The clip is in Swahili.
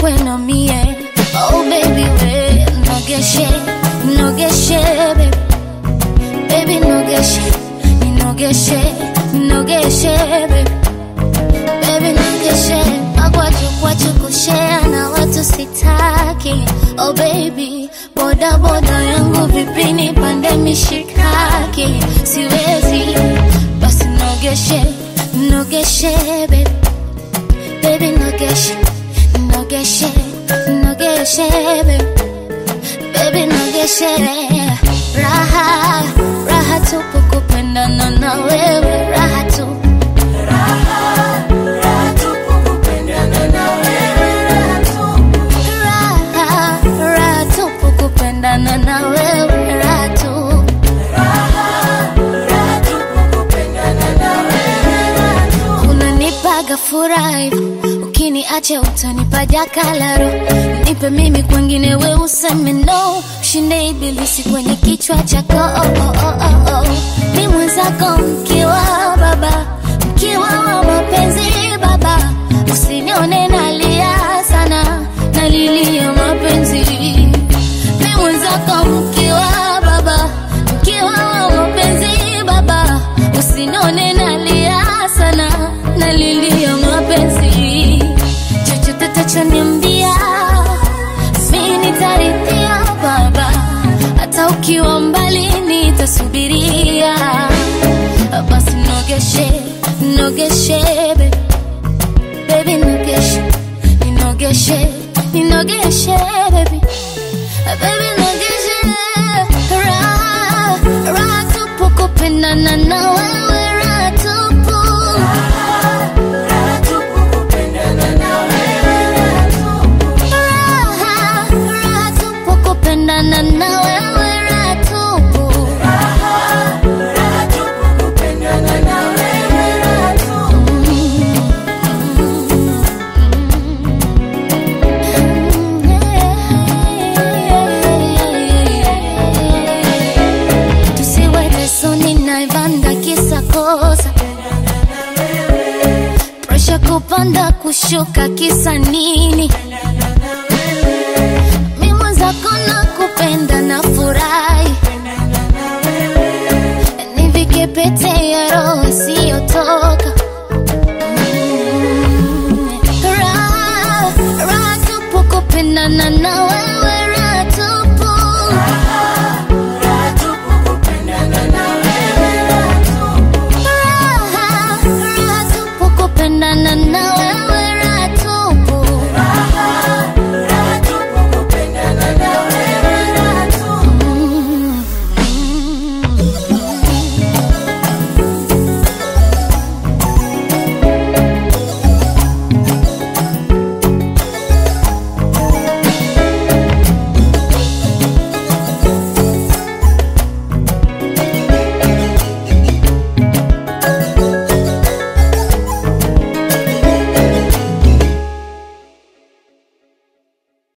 kwena mie oh baby we nogeshe nogeshe baby baby nogeshe ninogeshe nogeshe baby baby nogeshe magwaju kwachu kushea na watu sitaki oh baby boda boda yangu vipini pande mishikaki siwezi basi nogeshe nogeshe baby baby nogeshe nogeshe nogeshe baby baby nogeshe raha raha tupu kupendana na wewe raha tu raha raha tupu kupendana na wewe raha tu unanipaga furaha ukiniacha utanipa jakalaro nipe mimi kwengine we useme no ushinde ibilisi kwenye kichwa chako oh, oh, oh, oh, oh. ni mwenzako mkiwa baba mkiwa wa mapenzi baba usinione nalia sana nalilia mapenzi ni mwenzako mkiwa baba mkiwa wa mapenzi baba usinione nalia sana nalilia mapenzi chochote tachoniambia mi nitarithia baba hata ukiwa mbali nitasubiria basi nogeshe nogeshe baby baby nogeshe ninogeshe ninogeshe baby baby nogeshe raha raha tupu kupendana na wewe raha tupu raha raha tupu kupendana na wewe raha tupu tusiweke soni na ivanda kisa kosa presha kupanda kushuka kisa nini mi mwenzako na kupenda na furahi nivike pete